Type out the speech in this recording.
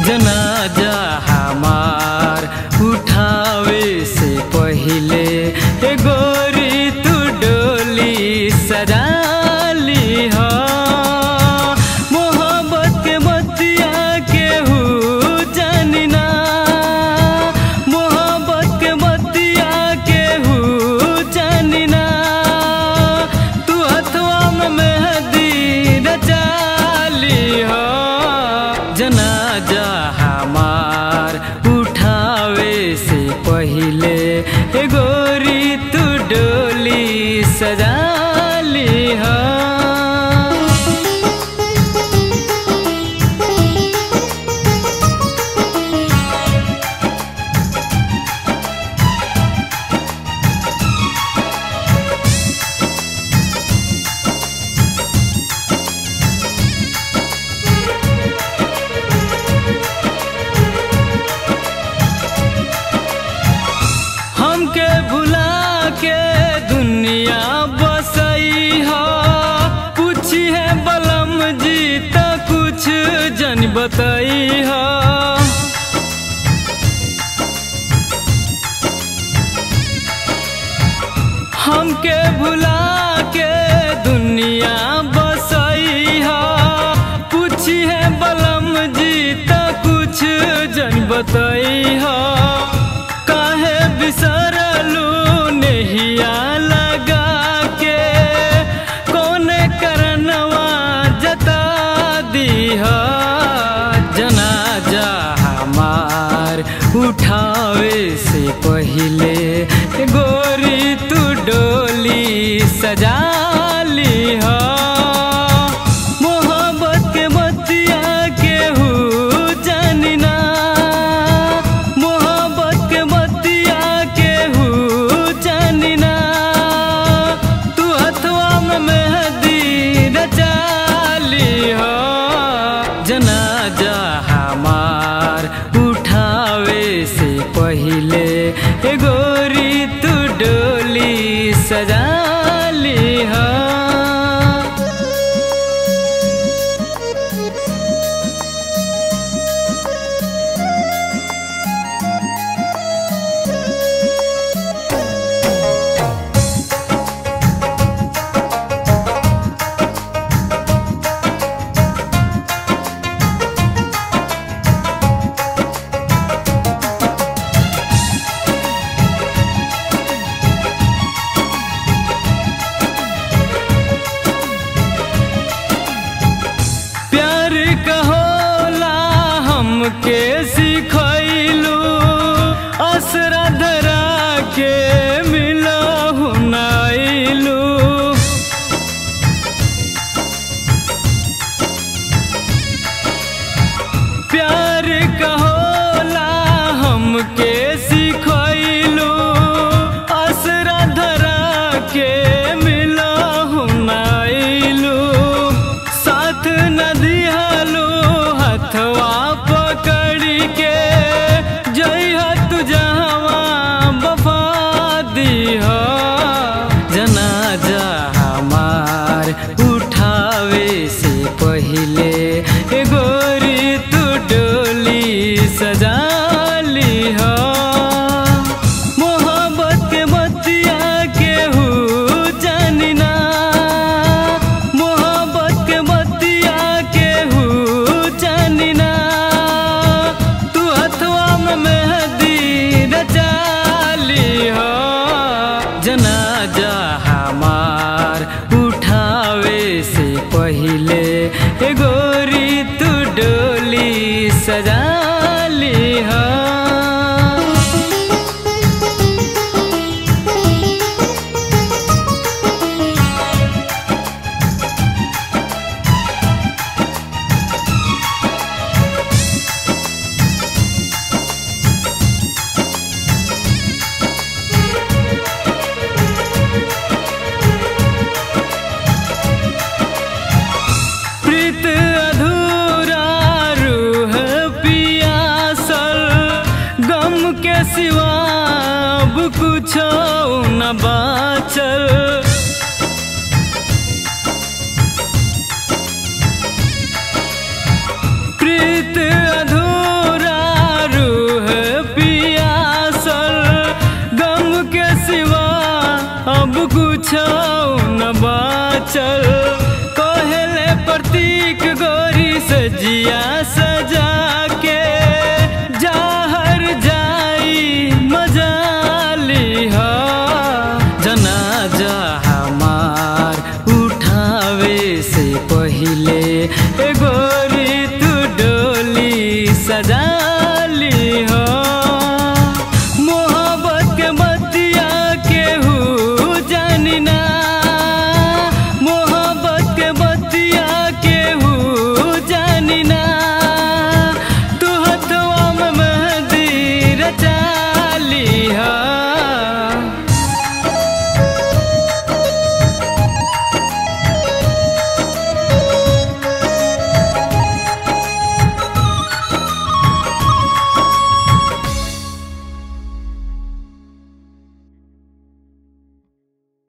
जनाजा हमार उठावे से पहिले ए गोरी तू डोली सजाली हो मोहब्बत के बतिया केहू जानी ना मोहब्बत के बतिया केहू जानी ना तू हथवा में मेहंदी रचाली हो जनाजा हमार उठावे से पहिले ए गोरी तू डोली सजाली हो हमके भुला के दुनिया बसई हो पूछी है बलम जी त कुछ जन बतई हो हमके भुला के दुनिया बसई हो पूछी है बलम जी त कुछ जन बतई हो काहे बिसरलू नहिया लगा के कौन करनवा जता दीह जनाजा हमार उठावे से पहिले गोरी तू डोली सजाली हो मोहब्बत के बतिया केहू जानी ना मोहब्बत के बतिया केहू जानी ना तू हथवा में मेहंदी रचाली हो जनाजा हमार उठावे से पहिले ए गोरी तू डोली सजाली हो प्यार कहोला हमके सिखैलू असरा धरा के मिलहु नाइलू प्यार कहोला हमके सिखैलू असरा धरा के मिलहु नाइलू साथ न दिहलू हथवा पकड़ के जइहा तू जहवा बफा दीह जनाजा हमार उठावे से पहिले ए गोरी तू डोली सजाली हो मोहब्बत के बतिया केहू जानी ना मोहब्बत के बतिया केहू जानी ना तू हथवा में मेहंदी रचाली हो जनाजा हमार उठावे से पहिले ए गोरी तू डोली सजाली हो प्रीत अधूरा रूह पियासल गम के सिवा अब कुछ न बाचल प्रीत अधूरा चल कहले प्रतीक गोरी सजिया सजा के जाहर जाई मजाली हा जनाजा हमार उठावे से पहिले ए गोरी